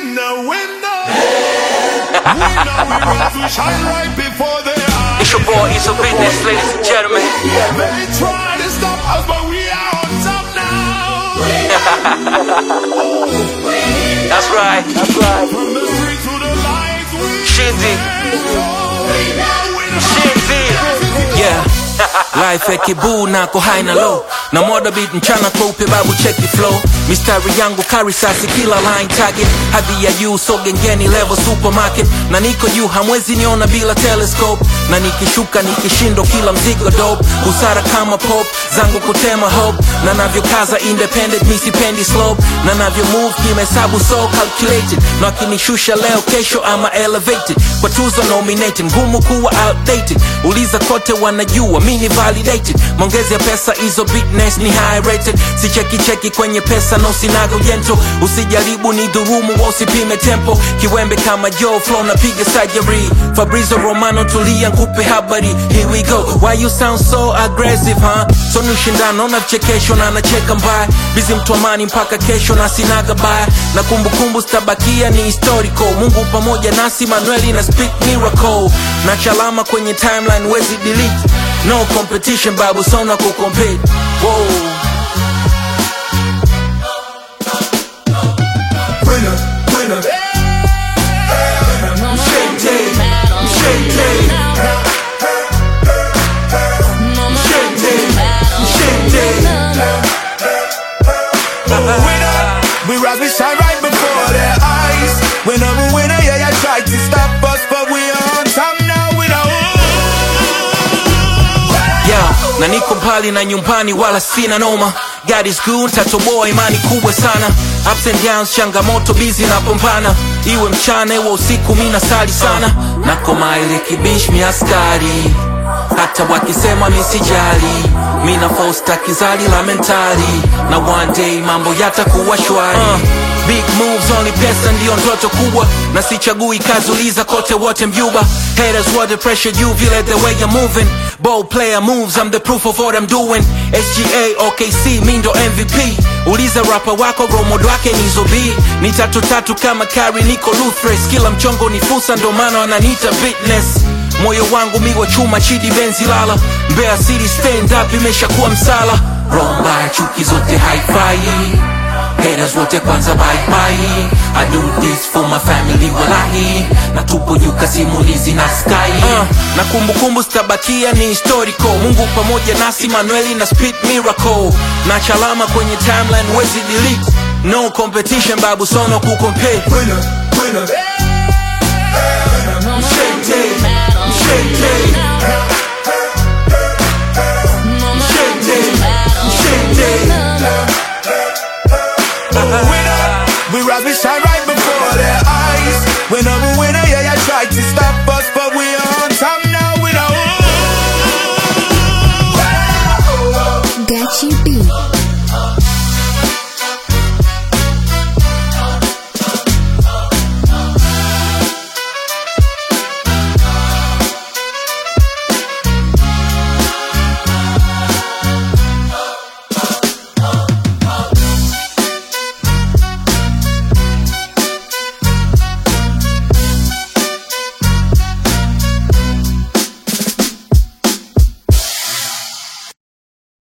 winner, winner. winner, we rise, we shine right before their eyes. It's your boy, it's a business, ladies and gentlemen. They try to stop us, but we are on top now. That's right. That's right. From the street to the lights, we Shindy. winner. Shindy. Yeah. Life ya kibuu nako high na low na moda beat mchana kweupe babu cheki flow mistari yangu kari sasi kila line target hadhi ya juu so gengeni level supermarket na niko juu hamwezi niona bila telescope na nikishuka nikishindo kila mzigo dope busara kama pop zangu kutema hope na navyokaza independent misipendi slope na navyo move kimehesabu so calculated na akinishusha leo kesho ama elevated kwa tuzo nominated ngumu kuwa outdated uliza kote wanajua mini validated maongezi ya pesa hizo business ni high rated si cheki cheki kwenye pesa no sinaga ujento usijaribu ni dhurumu wa usipime tempo kiwembe kama joe flow napiga surgery fabrizo romano tulia nkupe habari here we go why you sound so aggressive huh so ni ushindano na vichekesho na anacheka mbaya bizi mtu amani mpaka kesho na sinaga baya na kumbukumbu zitabakia ni historical mungu pamoja nasi manueli na speak miracle na chalama kwenye timeline wezi delete no competition babu sona kucompete Whoa. Winner, winner. Shente, shente, shente, shente. winner. We rise, we shine right before their eyes. Winner, we winner, yeah, you tried to stop us, but we are on top now. Winner, yeah, na niko mbali na nyumbani wala sina noma God is good, tatoboa imani kubwa sana ups and downs changamoto bizi napambana iwe mchana iwe usiku mina sali sana nakoma ile kibish mi askari hata wakisema misijali mina fosta kizali la mentali na one day mambo yatakuwa shwari uh, big moves only pesa ndiyo ndoto kubwa na sichagui kazi uliza kote wote mjuba haters what the pressure you feel it the way you're moving bold player moves I'm the proof of what I'm doing SGA OKC mi ndo MVP uliza rapa wako romodo wake ni zobi ni tatu tatu kama kari niko Luthres kila mchongo ni fursa ndo maana wananiita fitness moyo wangu miwa chuma chidi benzi lala Mbeya City stand up imeshakuwa msala romba chuki zote haifai haters wote kwanza bye bye I do this for my family walahi na tupo juka simulizi na sky uh, na kumbukumbu zitabakia ni historical Mungu pamoja nasi Manueli na speed miracle na chalama kwenye timeline wezi delete no competition babu sono kucompete winner, winner. Shente, shente, shente, shente.